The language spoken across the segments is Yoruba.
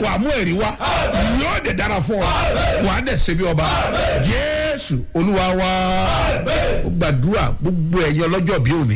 wà á mú ẹ̀rí wá yóò dẹ̀ dára fún ọ wà á dẹ̀ ṣe bí ọba jésù olúwa wá ó gbàdúrà gbogbo ẹ̀yẹ ọlọ́jọ́ bí òní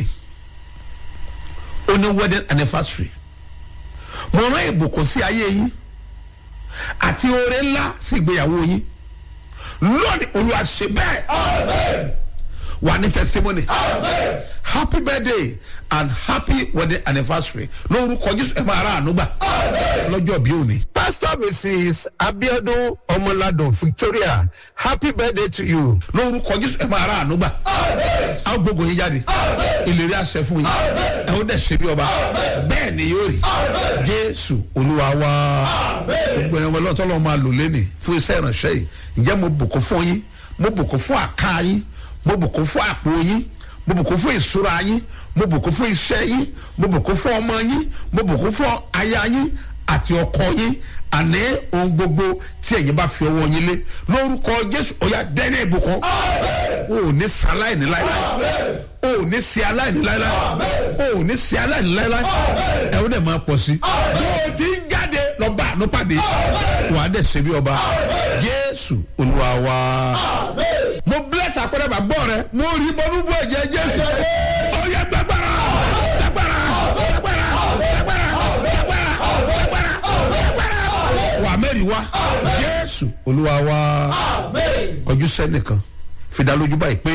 ó ní wedding anniversary mo rán ìbùkún sí ayé yín àti oore ńlá sí ìgbéyàwó yín lónìí olúwa ṣe bẹ́ẹ̀ wà ní testimony happy birthday and happy wedding anniversary lórúkọ jésù ẹ máa ra àánú gbà lọ́jọ́ bí òní. pastor mrs abiodun ọmọladun victoria happy birthday to you. lórúkọ jésù ẹ máa ra àánú gbà a ó gbógun yín jáde ìlérí àṣẹ fún yín ẹ ó dẹ̀ ṣe bí ọba bẹ́ẹ̀ ni yóò rí jésù olúwa wá gbogbo ẹ̀yàn ọlọ́tọ́ lọ́wọ́ máa lò lẹ́nì fún iṣẹ́ ìrànṣẹ́ yìí ǹjẹ́ mo bùkún fún yín mo bùkún fún àká yín mo bùkún fún àpò yín mo bùkún fún ìṣúra yín mo bùkún fún iṣẹ́ yín mo bùkún fún ọmọ yín mo bùkún fún aya yín àti ọkọ yín àní ohun gbogbo tí ẹ̀yin bá fi ọwọ́ yín lé lórúkọ jésù ọ̀yà dẹ́nẹ́ ìbùkún o ò ní sa aláìní láíláí o ò ní se aláìní láíláí o ò ní se aláìní láíláí ẹ ó dẹ̀ máa pọ̀ sí bó o ti ń jáde lọ bá àánú pàdé wà á dẹ̀ ṣe bí ọba jésù olúwa wa mo bless àpẹẹrẹ bàbá rẹ mo rí bọ́nú bọ́ ẹ̀jẹ̀ jésù ọ̀yà gbàgbára gbàgbára gbàgbára gbàgbára gbàgbára gbàgbára gbàgbára wà mẹ́rin wá jésù olúwa wa kọjú sẹ́nìkan fìdálójú báyìí pé